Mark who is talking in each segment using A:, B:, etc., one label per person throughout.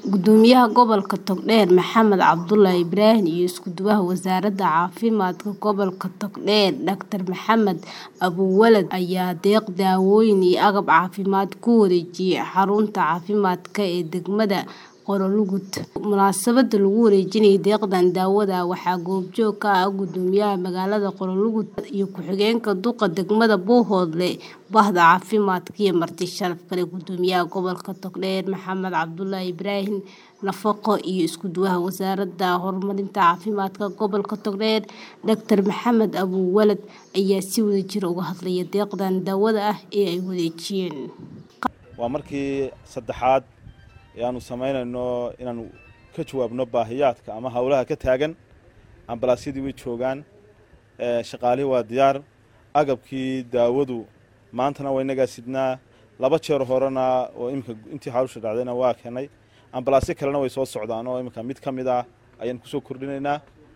A: Gudoomiyaha Gobolka Togdheer Maxamed Cabdulle Ibrahim iyo Isku-duwaha Wasaaradda Caafimaadka Gobolka Togdheer Dr Maxamed Abuwalad ayaa deeq daawooyin iyo agab caafimaad ku wareejiyay xarunta caafimaadka ee degmada Qorolugud. Munaasabadda lagu wareejinayay deeqdan daawada waxaa goobjoog ka ahaa Gudoomiyaha magaalada Qorolugud iyo ku-xigeenka duqa degmada Buuhoodle, Bahda Caafimaadka iyo marti sharaf kale. Gudoomiyaha Gobolka Togdheer Maxamed Cabdulle Ibrahim Nafaqo iyo Isku-duwaha Wasaaradda Horumarinta Caafimaadka Gobolka Togdheer Dr Maxamed Abuwalad ayaa si wadajir ah uga hadlay deeqdan daawada ah ee ay wareejiyeen.
B: waa markii saddexaad ee aanu samaynayno inaanu ka jawaabno baahiyaadka ama howlaha ka taagan ambalaasyadii way joogaan shaqaalihii waa diyaar agabkii daawadu maantana waa inagaa sidnaa laba jeer horena oo iminka intii hawsha dhacdayna waa keenay ambalaasyo kalena way soo socdaan oo iminka mid ka mid ah ayaan kusoo kordhinaynaa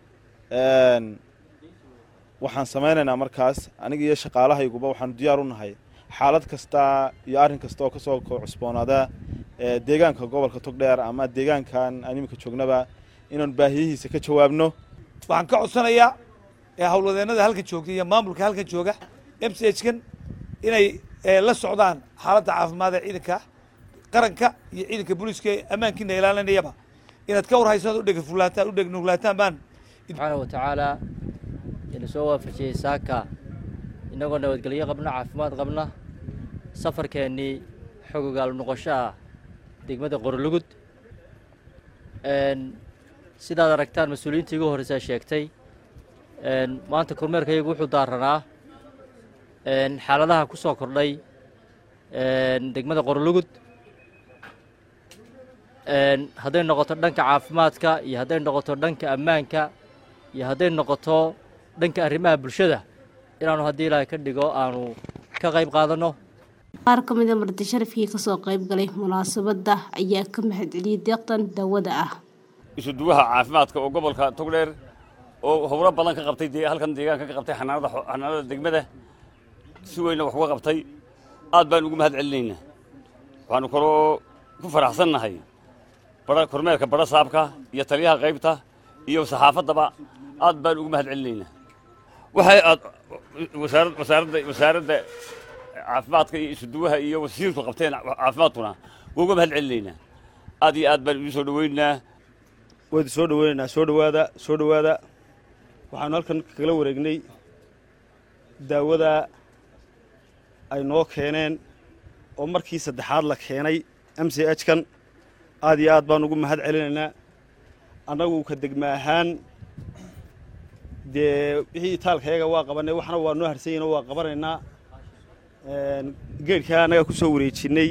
B: waxaan samaynaynaa markaas aniga iyo shaqaalahayguba waxaanu diyaar u nahay xaalad kasta iyo arrin kasta oo kasoo cusboonaada deegaanka gobolka togdheer ama deegaankan aan iminka joognaba inaanu baahiyihiisa ka jawaabno
C: waxaan ka codsanayaa howlwadeennada halkan joogta iyo maamulka halkan jooga m c h kan inay la socdaan xaaladda caafimaad ee ciidanka qaranka iyo ciidanka booliiska ee ammaankiina ilaalinayaba inaad ka warhaysaan udhegfulaataan udhegnugulaataan baan
D: subxaana wa tacaala ina soo waafajiyey saaka innagoo nabadgelyo qabna caafimaad qabna safarkeennii xogogaal noqosho ah degmada qorolugud sidaad aragtaan mas-uuliyiintii igu horreysaa sheegtay maanta kormeerkayagu wuxuu daaranaa xaaladaha ku soo kordhay degmada qorolugud hadday noqoto dhanka caafimaadka iyo hadday noqoto dhanka ammaanka iyo hadday noqoto dhanka arrimaha bulshada inaanu haddii ilaahay ka dhigo aanu ka qayb qaadanno
A: qaar ka mid a marti sharafkii kasoo qayb galay munaasabadda ayaa ka mahadceliyey deeqdan daawada ah
E: isuduwaha caafimaadka oo gobolka togdheer oo howlo badan ka qabtay halkan deegaanka ka qabtay xanaanada xanaanada degmada si weynna wax uga qabtay aad baan ugu mahad celinaynaa waxaanu kaloo ku faraxsannahay bara kormeerka bara saabka iyo taliyaha qaybta iyo saxaafaddaba aad baan ugu mahad celinaynaa waxay aad wasaaradda wasaaradda wasaaradda caafimaadka iyo isuduwaha iyo wasiirku qabteen caafimaadkuna waa uga mahad celinaynaa aad iyo aad baan idiin soo dhawaynaynaa
B: waydu soo dhaweynaynaa soo dhawaada soo dhawaada waxaanu halkan kagala wareegnay daawada ay noo keeneen oo markii saddexaad la keenay m c h kan aad iyo aad baan ugu mahad celinaynaa annagu ka degma ahaan dee wixii itaalkayaga waa qabanay waxna waa noo harsanyayno waa qabanaynaa geedhkaa annagaa kusoo wareejinay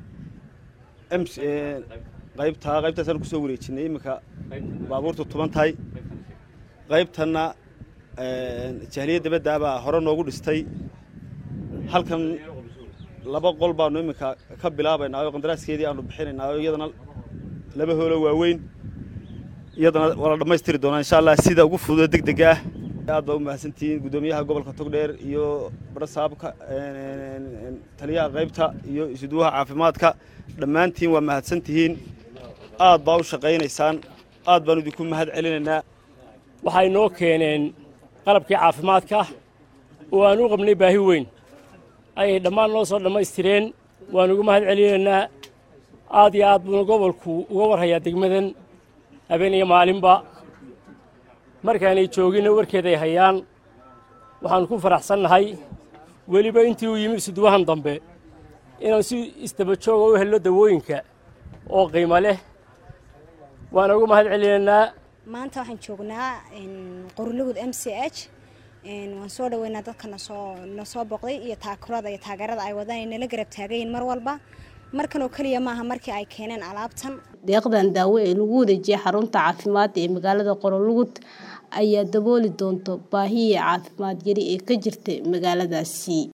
B: qaybtaa qaybtaasaan kusoo wareejinay iminka baabuurta tuban tahay qaybtanna jahliya dabaddaabaa hore noogu dhistay halkan laba qol baanu iminka ka bilaabaynaa oo qandaraaskeedii aanu bixinaynaa oo iyadana laba hoolo waaweyn iyadana waa la dhammaystiri doonaa insha allah sida ugu fududo deg dega ah aad baa u mahadsantihiin guddoomiyaha gobolka togdheer iyo barasaabka taliyaha qaybta iyo isuduwaha caafimaadka dhammaantiin waa mahadsantihiin aad baa u shaqaynaysaan aad baan idinku mahad celinaynaa
F: waxay noo keeneen qalabkii caafimaadka oo aan u qabnay baahi weyn ayay dhammaan noo soo dhammaystireen waan ugu mahad celinaynaa aad iyo aad buuna gobolku uga warhayaa degmadan habeen iyo maalinba markaanay jooginna warkeeday hayaan waxaannu ku faraxsannahay weliba intii uu yimi isuduwahan dambe inaan si istabajooga u helno dawooyinka oo qiimo leh waana ugu mahad celinaynaa
G: maanta waxaan joognaa qorolugud m c h waan soo dhaweynaa dadka nasoo na soo boqday iyo taakurada iyo taageerada ay wadaan ay nala garab taagayiin mar walba markan oo keliya maaha markii ay keeneen alaabtan
A: deeqdan daawo ee lagu wareejiyay xarunta caafimaad ee magaalada qorolugud ayaa dabooli doonta baahiyii caafimaad yari ee ka jirta magaaladaasi